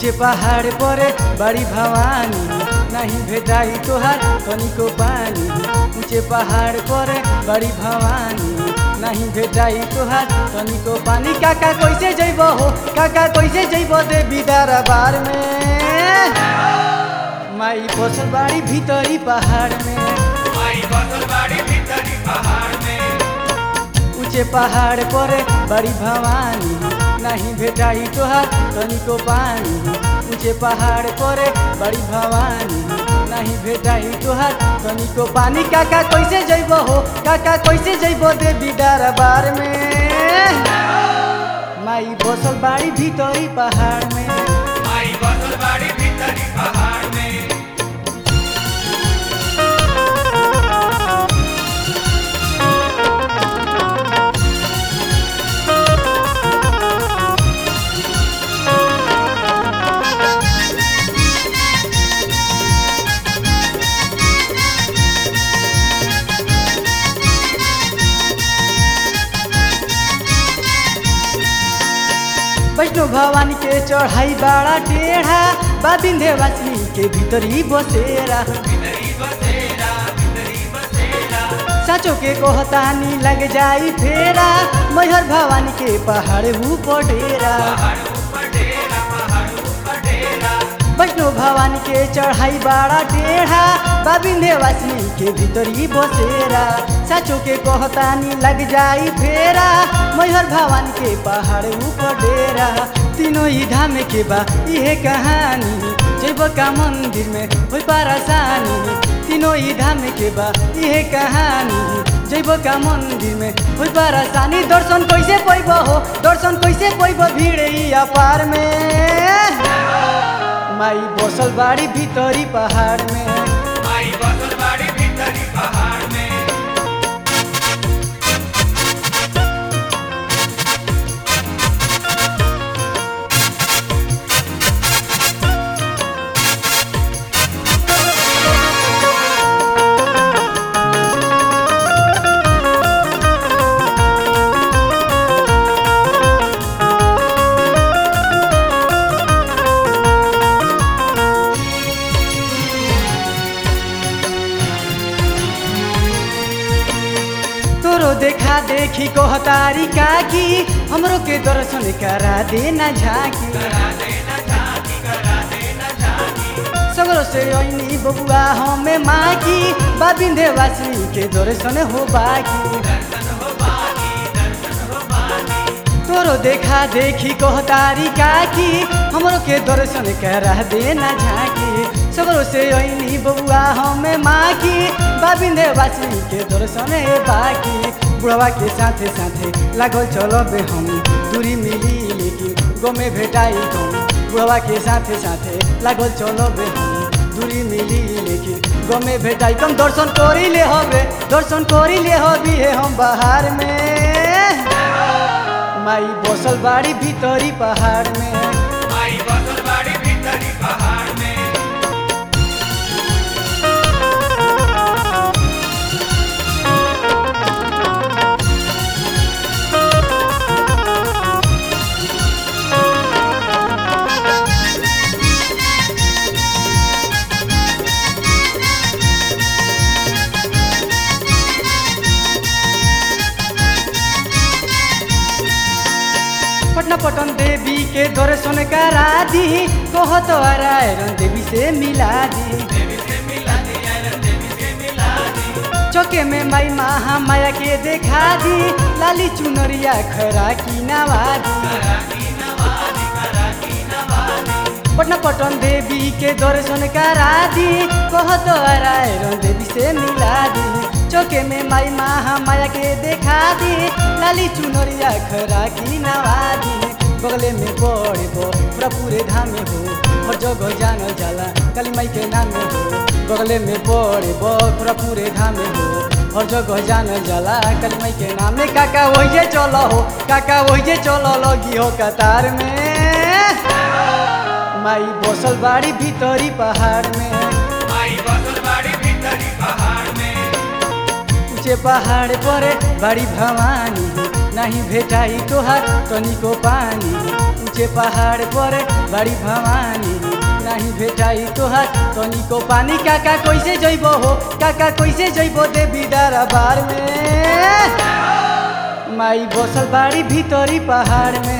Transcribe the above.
ऊंचे पहाड़ पर बड़ी भवानी नहीं भेटाई तोहार तनिको पानी ऊंचे पहाड़ पर बड़ी भवानी नहीं भेटाई तोहार तनिको पानी काका कैसे जइब हो काका कैसे जइब देवी दरबार में माई बसल बाड़ी भीतरी पहाड़ में माई बसल बाड़ी भीतरी पहाड़ में ऊंचे पहाड़ पर बड़ी भवानी नहीं भेटाई तोहार तनिको पानी ऊंचे पहाड़ पर बड़ी भवानी नहीं भेटाई तोहार तनिको पानी काका कैसे जइब हो काका कैसे जइब देवी दरबार में माई बसल बाड़ी भीतरी पहाड़ में माई बसल बाड़ी भीतरी पहाड़ में वैष्णो भवानी के चढ़ाई बड़ा टेढ़ा बा विंध्यवासिनी के भीतरी बसेरा भीतरी बसेरा भीतरी बसेरा साचो के कहतानी लग जाई फेरा मैहर भवानी के पहाड़ ऊपर डेरा पहाड़ ऊपर डेरा पहाड़ ऊपर डेरा वैष्णो भवानी के चढ़ाई बड़ा टेढ़ा बा विंध्यवासिनी के भीतरी बसेरा साचो के कहतानी लग जाई फेरा मैहर भवानी के पहाड़ ऊपर डेरा तीनों ही धाम के बा इहे कहानी जैब का मंदिर में होई परेशानी तीनों ही धाम के बा इहे कहानी जैब का मंदिर में होई परेशानी दर्शन कैसे पैब हो दर्शन कैसे पैब भीड़ ही अपार में माई बसल बाड़ी भीतरी पहाड़ में माई बसल बाड़ी भीतरी पहाड़ में तोरो देखा देखी कहतारी काकी हमरो के दर्शन करा देना झाकी करा देना झांकी करा देना झांकी सगरो से ऐनी बबुआ हमें माकी बा विंध्यवासिनी के दर्शन हो बाकी दर्शन हो बाकी दर्शन हो बाकी तोरो देखा देखी कहतारी काकी हमरो के दर्शन करा देना झाकी सगरो से ऐनी बबुआ हमें माकी बा विंध्यवासिनी के दर्शन है बाकी बुढ़वा के साथे साथे लागल चलो बे हम दूरी मिली लेकिन गमे भेटाई तुम बुढ़वा के साथे साथे लागल चलो बे हम दूरी मिली लेकिन गमे भेटाई तुम दर्शन करी ले हबे दर्शन करी ले हबी है हम बाहर में माई बसल बाड़ी भीतरी पहाड़ में माई बसल बाड़ी भीतरी पहाड़ में पटना पटन देवी के दर्शन करा दी कहत आयरन देवी से मिला दी देवी से मिला दी आयरन देवी से मिला दी चौके में माई महा माया के देखा दी लाली चुनरिया खरा की नवादी करा की नवादी करा की नवादी पटना पटन देवी के दर्शन करा दी कहत आयरन देवी से मिला दी चौके में माई महा माया के देखा दी लाली चुनरिया खरा की नवादी बगले में बड़े बो पूरा पूरे धाम हो हर जगह जानल जाला काली माई के नाम हो बगले में बड़े बो पूरा पूरे धाम हो हर जगह जानल जाला काली माई के नाम में काका वही चलो हो काका वही चलो लगी हो कतार में माई बसल बाड़ी भीतरी पहाड़ में माई बसल बाड़ी भीतरी पहाड़ में ऊंचे पहाड़ पर बड़ी भवानी नहीं भेटाई तोहार तनिको पानी ऊंचे पहाड़ पर बड़ी भवानी नहीं भेटाई तोहार तनिको पानी काका कैसे जइबो हो काका कैसे जइबो देवी दरबार में माई बसल बाड़ी भीतरी पहाड़ में